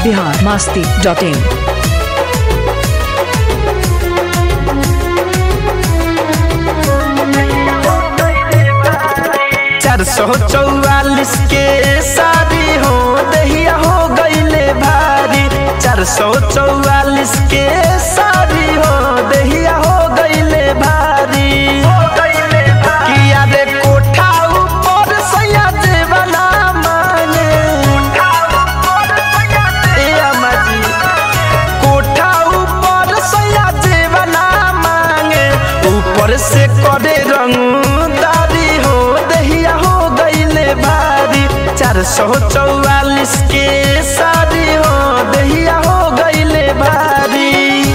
Bihar Masti dot इन चार सौ चौवालीस के शादी हो दहिया हो गईले भारी चार सौ चौवालीस के शादी हो दहिया हो गईले भारी किया रे कोठा ऊपर सैया देवना मांगे ए अम्मा जी कोठा ऊपर सैया देवना मांगे ऊपर से करे रंगदारी हो दहिया हो गईले भारी चार सौ चौवालीस के शादी हो दहिया हो गईले भारी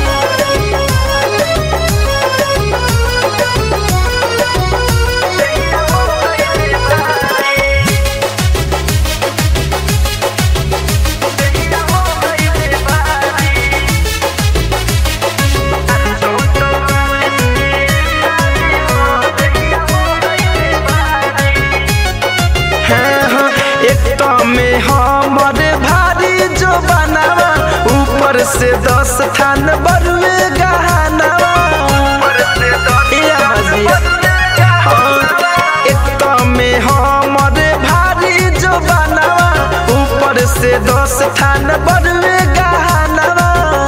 हाँ, हाँ, एक तो में हमर भारी जो बनावा ऊपर से दस थान बरुए गहनावा ए अम्माजी, हाँ, एक तो में हमर भारी जो बनावा ऊपर से दस थान बरुए गहनावा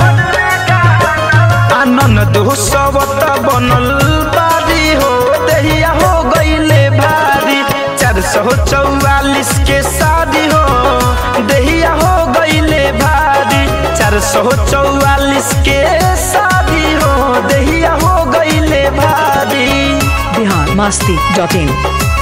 आनंद दो सबत बनल बारी हो दहिया हो गईले भारी चार सौ चौवालीस के शादी हो दहिया हो गईले भारी चार सौ चौवालीस के शादी हो दहिया हो गईले भारी बिहार मास्ती डॉट इन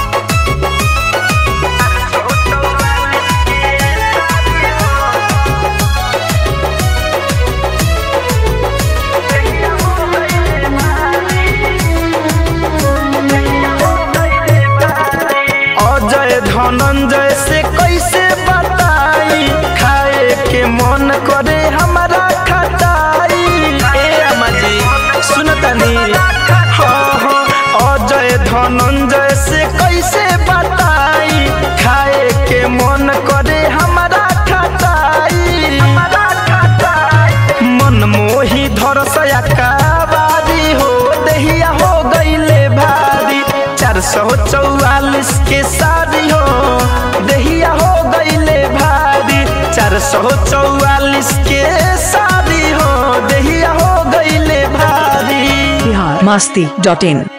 अजय धनंजय से कैसे बताई खाए के मन करे हमारा खटाई ए अम्मा जी सुनतनी हाँ हाँ अजय धनंजय से कैसे बताई खाए के मन करे हमारा खटाई मन मोही धरसया काबारी हो दहिया हो गईले भारी चार सौ चौवालीस के शादी हो दहिया हो गईले भारी चार सौ चौवालीस के शादी हो दहिया हो गईले भारी बिहार मास्ती डॉट इन